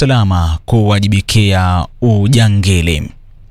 usalama kuwajibikia ujangili.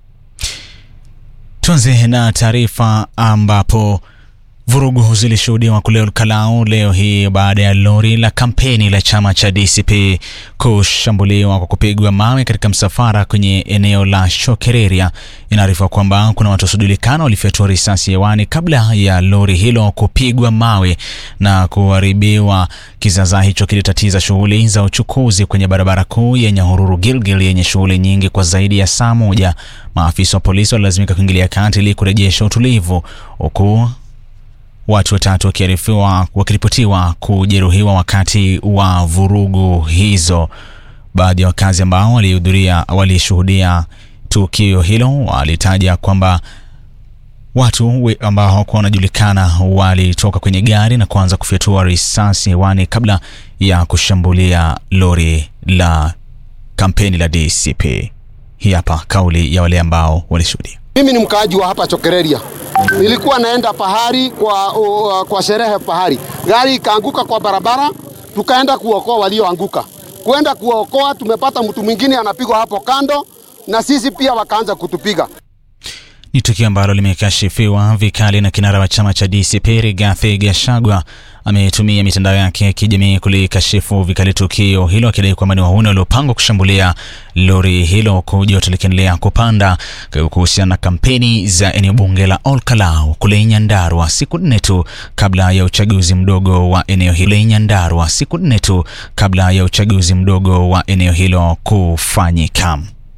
Tuanze na taarifa ambapo vurugu zilishuhudiwa kule Olkalau leo hii baada ya lori la kampeni la chama cha DCP kushambuliwa kwa kupigwa mawe katika msafara kwenye eneo la Shokereria. Inaarifiwa kwamba kuna watu wasiojulikana walifyatua risasi hewani kabla ya lori hilo kupigwa mawe na kuharibiwa. Kizaazaa hicho kilitatiza shughuli za uchukuzi kwenye barabara kuu ya Nyahururu Gilgil yenye shughuli nyingi kwa zaidi ya saa moja. Maafisa wa polisi walilazimika kuingilia kati ili kurejesha utulivu huku watu watatu wakiarifiwa wakiripotiwa kujeruhiwa wakati wa vurugu hizo. Baadhi ya wakazi ambao walihudhuria walishuhudia tukio hilo walitaja kwamba watu ambao hawakuwa wanajulikana walitoka kwenye gari na kuanza kufyatua risasi hewani kabla ya kushambulia lori la kampeni la DCP. Hii hapa kauli ya wale ambao walishuhudia. Mimi ni mkaaji wa hapa Chokereria. Nilikuwa naenda pahari kwa, uh, kwa sherehe pahari, gari ikaanguka kwa barabara, tukaenda kuokoa walioanguka. Kuenda kuokoa, tumepata mtu mwingine anapigwa hapo kando, na sisi pia wakaanza kutupiga. Ni tukio ambalo limekashifiwa vikali na kinara wa chama cha DCP Rigathi Gachagua ametumia mitandao yake ya kijamii kulikashifu vikali tukio hilo akidai kwamba ni wahuni waliopangwa kushambulia lori hilo, huku joto likiendelea kupanda kuhusiana na kampeni za eneo bunge la Olkalau kule Nyandarua siku nne tu kabla ya uchaguzi mdogo wa eneo hilo Nyandarua siku nne tu kabla ya uchaguzi mdogo wa eneo hilo kufanyika.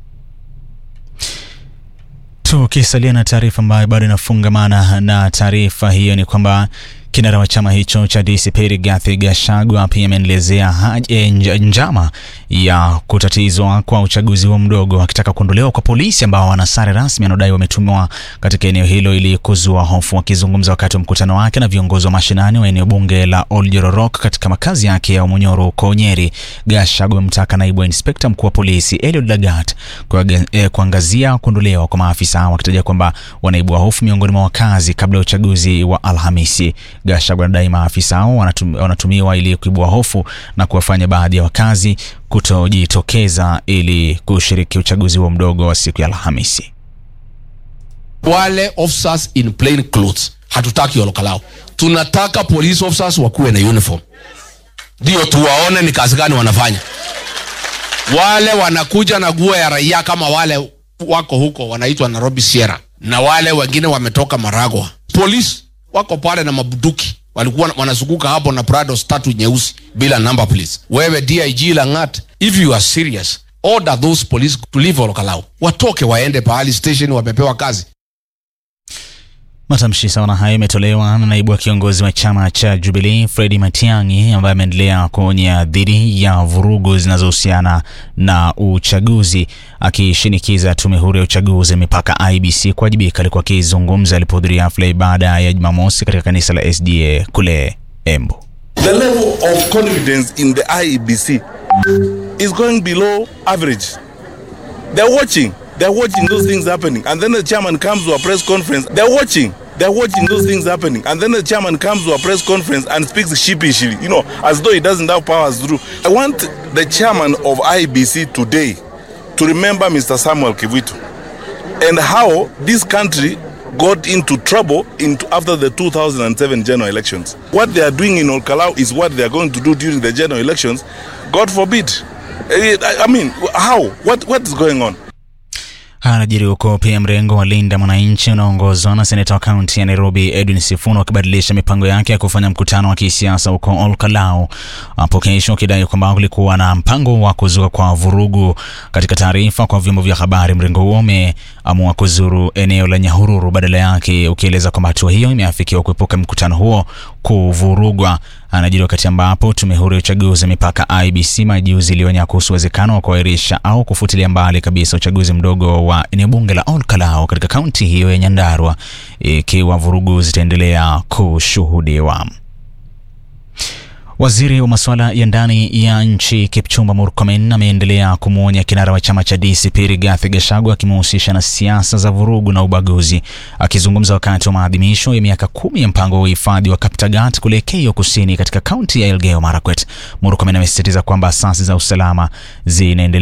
Tukisalia na taarifa ambayo bado inafungamana na taarifa hiyo ni kwamba kinara wa chama hicho cha DCP Rigathi Gachagua pia ameendelezea njama ya kutatizwa kwa uchaguzi huo mdogo, akitaka kuondolewa kwa polisi ambao wana sare rasmi anaodai wametumiwa katika eneo hilo ili kuzua hofu. Akizungumza wakati wa mkutano wake na viongozi wa mashinani wa eneo bunge la Oljororok katika makazi yake ya Umunyoro huko Nyeri, Gachagua amemtaka naibu wa inspekta mkuu wa polisi Eliud Lagat kuangazia kuondolewa kwa maafisa hao, akitaja kwamba wanaibua hofu miongoni mwa wakazi kabla ya uchaguzi wa Alhamisi. Gachagua anadai maafisa hao wanatum, wanatumiwa ili kuibua hofu na kuwafanya baadhi ya wakazi kutojitokeza ili kushiriki uchaguzi huo mdogo wa siku ya Alhamisi. Wale officers in plain clothes hatutaki Olkalau, tunataka police officers wakuwe na uniform, ndio tuwaone ni kazi gani wanafanya. Wale wanakuja na nguo ya raia kama wale wako huko wanaitwa Nairobi Sierra, na wale wengine wametoka Maragwa. Police wako pale na mabuduki walikuwa wanazunguka hapo na Prados tatu nyeusi bila number please. Wewe DIG Langat, if you are serious, order those police to leave Olkalau, watoke waende pahali station, wamepewa kazi. Matamshi sawa na hayo imetolewa na naibu wa kiongozi wa chama cha Jubilee Fredi Matiang'i ambaye ameendelea kuonya dhidi ya vurugu zinazohusiana na uchaguzi, akishinikiza tume huru ya uchaguzi mipaka IBC kuwajibika. Alikuwa akizungumza alipohudhuria hafla ibada ya Jumamosi katika kanisa la SDA kule Embu. The level of confidence in the IEBC is going below average. They're watching. They're watching those things happening. And then the chairman comes to a press conference. They're watching. They're watching those things happening. And then the chairman comes to a press conference and speaks sheepishly, you know, as though he doesn't have powers through. I want the chairman of IBC today to remember Mr. Samuel Kivitu and how this country got into trouble into after the 2007 general elections. What they are doing in Olkalau is what they are going to do during the general elections. God forbid. I I mean, how? What, what is going on? Anajiri huko pia mrengo wa Linda Mwananchi unaongozwa na seneta wa kaunti ya Nairobi Edwin Sifuna wakibadilisha mipango yake ya kufanya mkutano wa kisiasa huko Olkalau hapo kesho, ukidai kwamba kulikuwa na mpango wa kuzuka kwa vurugu. Katika taarifa kwa vyombo vya habari, mrengo huo umeamua kuzuru eneo la Nyahururu badala yake, ukieleza kwamba hatua hiyo imeafikiwa kuepuka mkutano huo kuvurugwa. Anajiri wakati ambapo tume huru ya uchaguzi mipaka IBC majuzi ilionya kuhusu uwezekano wa kuahirisha au kufutilia mbali kabisa uchaguzi mdogo wa eneo bunge la Olkalau katika kaunti hiyo ya Nyandarua ikiwa vurugu zitaendelea kushuhudiwa. Waziri wa masuala ya ndani ya nchi Kipchumba Murkomen ameendelea kumwonya kinara wa chama cha DCP Rigathi Gachagua akimhusisha na siasa za vurugu na ubaguzi. Akizungumza wakati wa maadhimisho ya miaka kumi ya mpango wa uhifadhi wa Kaptagat kule Keio Kusini katika kaunti ya Elgeyo Marakwet, Murkomen amesisitiza kwamba asasi za usalama zinaendelea